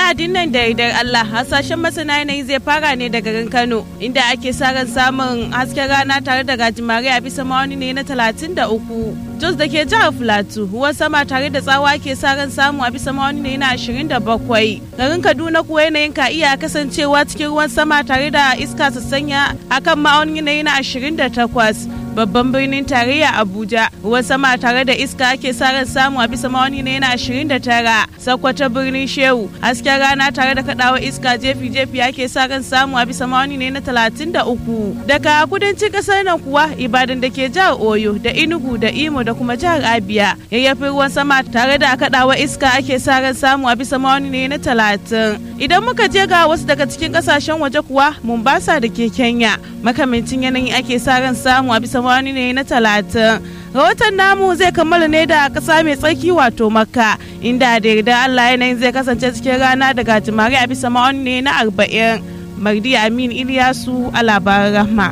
Lahadin nan da yardar Allah hasashen masana yanayi zai fara ne da garin Kano inda ake sa ran samun hasken rana tare da gajimare a bisa ma'auni ne na 33. Jos da ke jihar Filato ruwan sama tare da tsawa ke sa ran samu a bisa ma'auni ne na 27. Garin Kaduna kuwa yanayin ka iya kasancewa cikin ruwan sama tare da iska sassanya akan ma'auni ne na 28. babban birnin tarayya abuja ruwan sama tare da iska ake sa ran samu a bisa mawani na yana 29 sakwata birnin shehu hasken rana tare da kadawa iska jefi jefi ake sa ran samu a bisa mawani ne na 33 daga kudancin kasar nan kuwa ibadan da ke jihar oyo da inugu da imo da kuma jihar abia yayyafin ruwan sama tare da kadawa iska ake sa ran samu a bisa mawani ne na 30 idan muka je ga wasu daga cikin kasashen waje kuwa mombasa da ke kenya makamancin yanayi ake sa ran samu a bisa wani ne na talatin rahoton namu zai kammala ne da ƙasa mai tsarki wato makka inda da yarda allah yanayin zai kasance cikin rana daga jimare a bisa ma'auni ne na arba'in mardi amin iliyasu a labaran rahma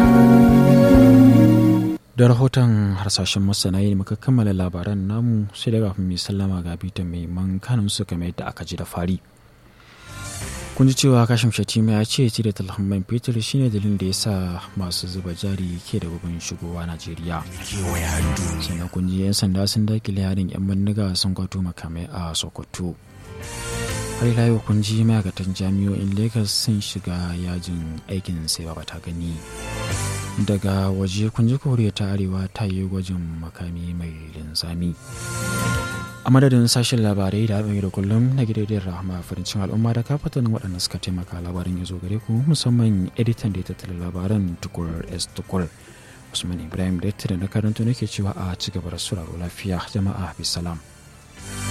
da rahoton harsashen masana yi muka kammala labaran namu sai daga mai sallama ga bitan mai man kanun su kamar yadda aka ji da fari kun ji cewa kashim shatima ya ce cire talhan man fetur shine dalilin da ya sa masu zuba jari ke da gubin shigowa najeriya sannan kun ji yan sanda sun dakile harin yan bandiga sun kwato makamai a sokoto har ila yau kun ji ma'aikatan jami'o'in lagos sun shiga yajin aikin sai ba ta gani daga waje kun ji koriya ta arewa ta yi gwajin makami mai linzami a madadin sashen labarai da haɗin da kullum na gidajen rahama farincin al'umma da kafatan waɗanda suka taimaka labarin ya zo gare ku musamman editan da ya tattala labaran tukur s tukur usman ibrahim da na karanta nake cewa a ci gaba da sauraro lafiya jama'a bisalam